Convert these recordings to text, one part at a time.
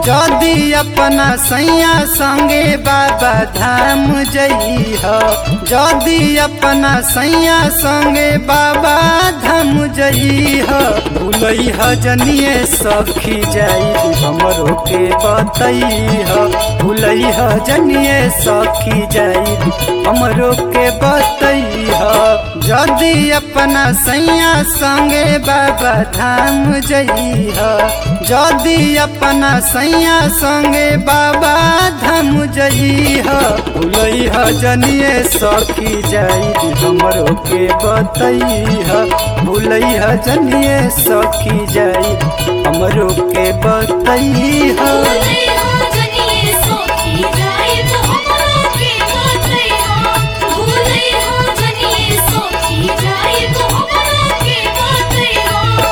जदि अपना सैया संगे बाबा धाम जइह जदि अपना सैया संगे बाबा धाम जइह भूलैह जनिए सखी जाई हमरो के बतैह भूलैह जनिए सखी जाई हमरो के बतैह जदि अपना सैया संगे बाबा धाम जइह जदि अपना सैया संगे बाबा धाम जइह भूलैह जनिए सखी जाई हमरो के बतैह भूलैह जनिए सखी जाई हमरो के बतैह भूले हो जनिए सोखी जाए तो हमरो के बतैया भूले हो जनिए सोखी जाए तो हमरो के बतैया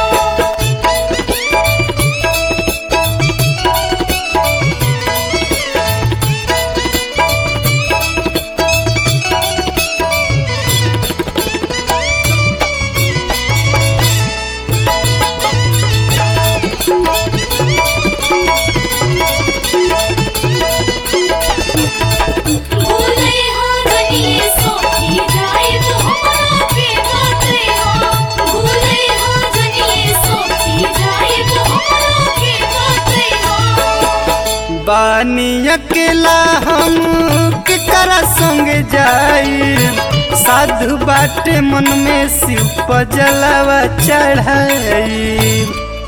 भूले हो जनिए सोखी जाए तो हमरो के बतैया भूले हो जनिए सोखी जाए तो हमरो के बतैया बानी अकेला हम केकरा संग जाई साधु बाटे मन में शिव पर जलावा चढ़ाई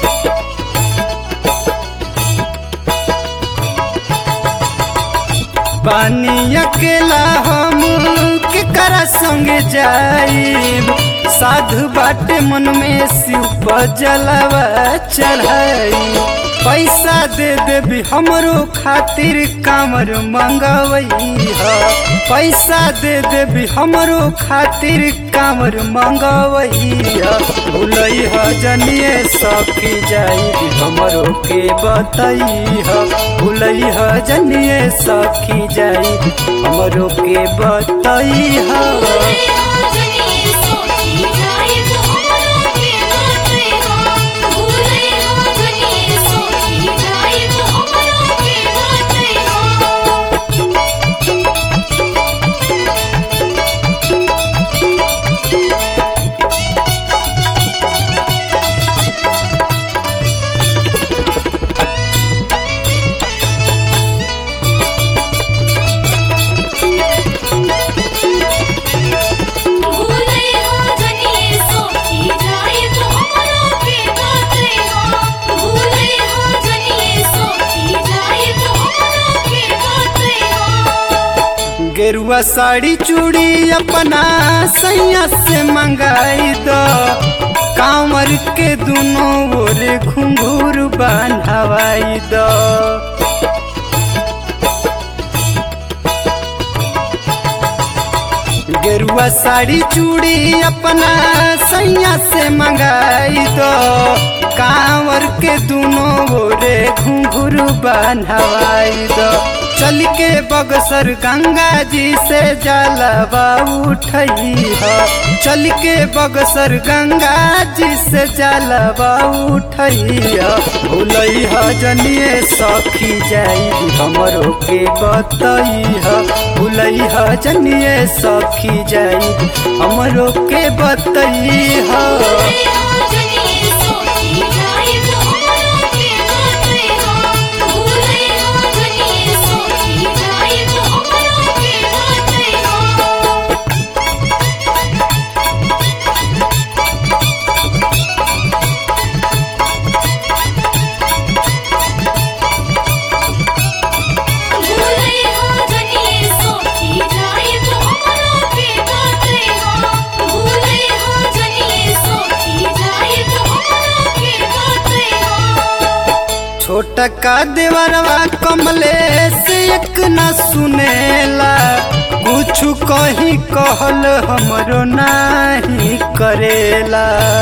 बानी अकेला हम केकरा संग जाई साधु बाटे मन में शिव पर जलावा चढ़ाई पैसा दे देबी हमरो खातिर कामर मंगवई ह पैसा दे देबी हमरो खातिर कामर मंगवई ह भूलई ह जनिए सखी जाई हमरो के बतई ह भूलई ह जनिए सखी जाई हमरो के बतई ह भूले हो जनिए सोखी जाए तो हमरो के बतैया भूले हो जनिए सोखी जाए तो हमरो के बतैया भूले हो जनिए सोखी जाए तो हमरो के बतैया भूले हो जनिए सोखी जाए तो हमरो के बतैया गेरुआ साड़ी चूड़ी अपना सैया से मंगाई दो कांवर के दोनों ओर घुंघूर बांधवाई दो गेरुआ साड़ी चूड़ी अपना सैया से मंगाई दो कांवर के दोनों ओरे घुंघरू बांधवाई दो चल के बगसर गंगा जी से जलवा उठई ह चल के बगसर गंगा जी से जलवा उठई ह भूलई ह जनिए सखी जाई हमरो के बतई ह भूलई ह जनिए सखी जाई हमरो के बतई ह भूले हो जनिए सोखी जाए तो हमरो के बतैया भूले हो जनिए सोखी जाए तो हमरो के बतैया भूले हो जनिए सोखी जाए तो हमरो के बतैया भूले हो जनिए सोखी जाए तो हमरो के बतैया छोटा का देवरवा कमले से एक न सुनेला कुछ कहीं कहल हमरो नाही करेला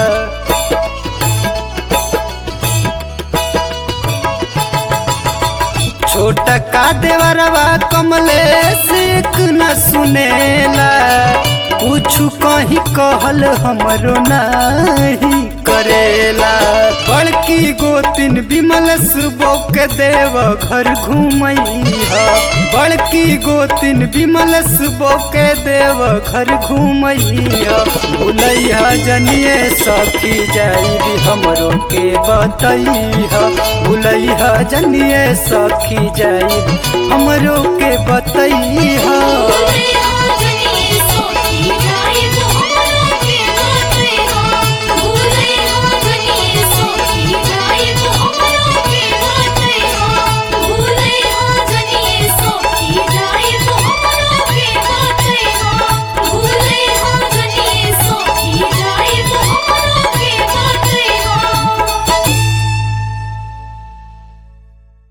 छोटा का देवरवा कमले से एक न सुनेला कुछ कहीं कहल हमरो नाही करेला बड़ बड़की गोतिन विमल सुबो के देव घर घूमैया बड़की गोतिन विमल सुबो के देव घर घूमैया भूलैया जनिए सखी जाई हमरो के बतैया भूलैया जनिए सखी जाई हमरो के बतैया भूले